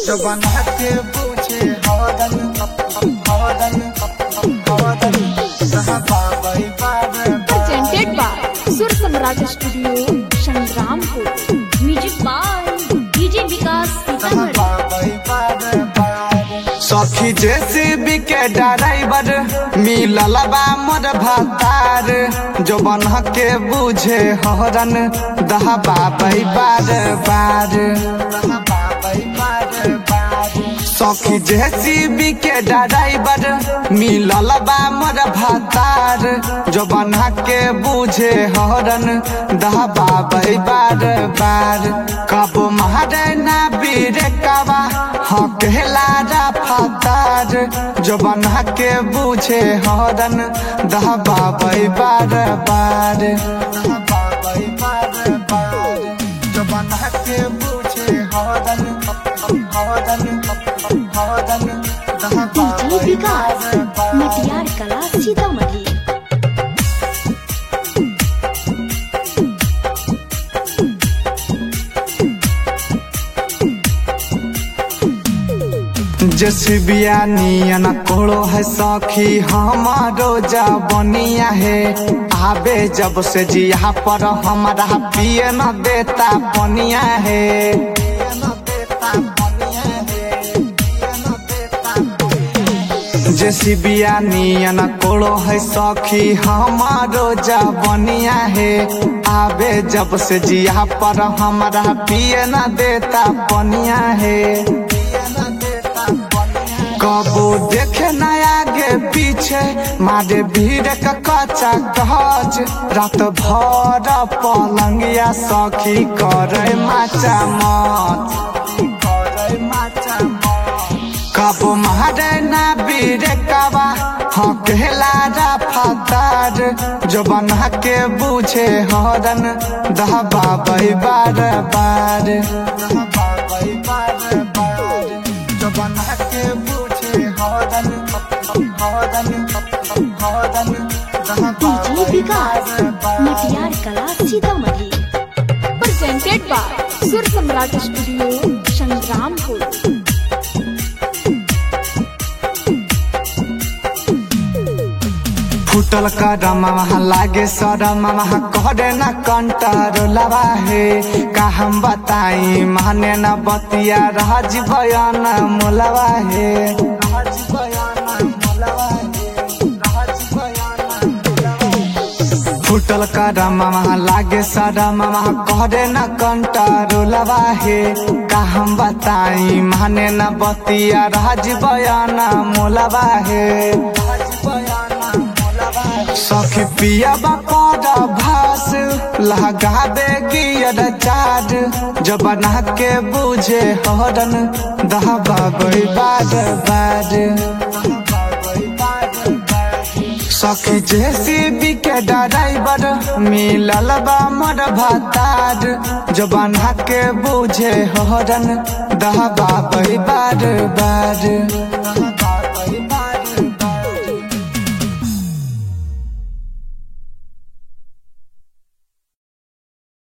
जबन के पूछे हवदन हवदन हवदन रहबा बई बार presented by Sur Samraj Studio, Shangrampur. Music by DJ Vikas Sitamarhi सखी जेसीबी के ड्राइवर मिलल बा मोर भतार जो बन के बुझे हरन दहबा बई बार बार सखी जेसीबी के ड्राइवर मिलल बा मोर भतार जो बन के बुझे हरन दहबा बई बार बार कबो मारे ना बीर कवा हकेला फतार जो बना के बुझे हरन दहबा बई बार बार जो बना के बुझे हरन हरन हरन दहबा डीजे बई विकास बार बार मटियार कला सीतामढ़ी जसबिया नियन कोड़ो है सखी हमारो जबनिया है आबे जब से जिया पर हमारा पिए न देता पनिया है जसबिया नियन कोड़ो है सखी हमारो जबनिया है आबे जब से जिया पर हमारा पिए न देता पनिया है कबो देखे न आगे पीछे मारे भीड़ का कच्चा गज रात भर पलंगिया सखी करे माचा मत कबो मारे ना बीर कबा हकेला रा फतार जो बना के बुझे हरन दहबा बई बार बार जो बना के बुझे हरन हरन हरन दहबा डीजे बई विकास बार बार मटियार कला Sitamarhi Presented by Sur Samraj Studio, Shangrampur. फुटल करम लागे शरम करे न कंट्रोलवा है का हम बताई माने न बतिया राज बयान मोलवा है फुटल करम लागे शरम करे न कंट्रोलवा है का हम बताई माने न बतिया राज बयान मोलवा है सखी पिया बापर भास लगाबे गियर चार जब बना के बुझे हरन दहबा गई बार बार सखी जेसीबी के ड्राइवर मिलल बा मोर भतार जो बना के बुझे हरन दहबा गई बार बार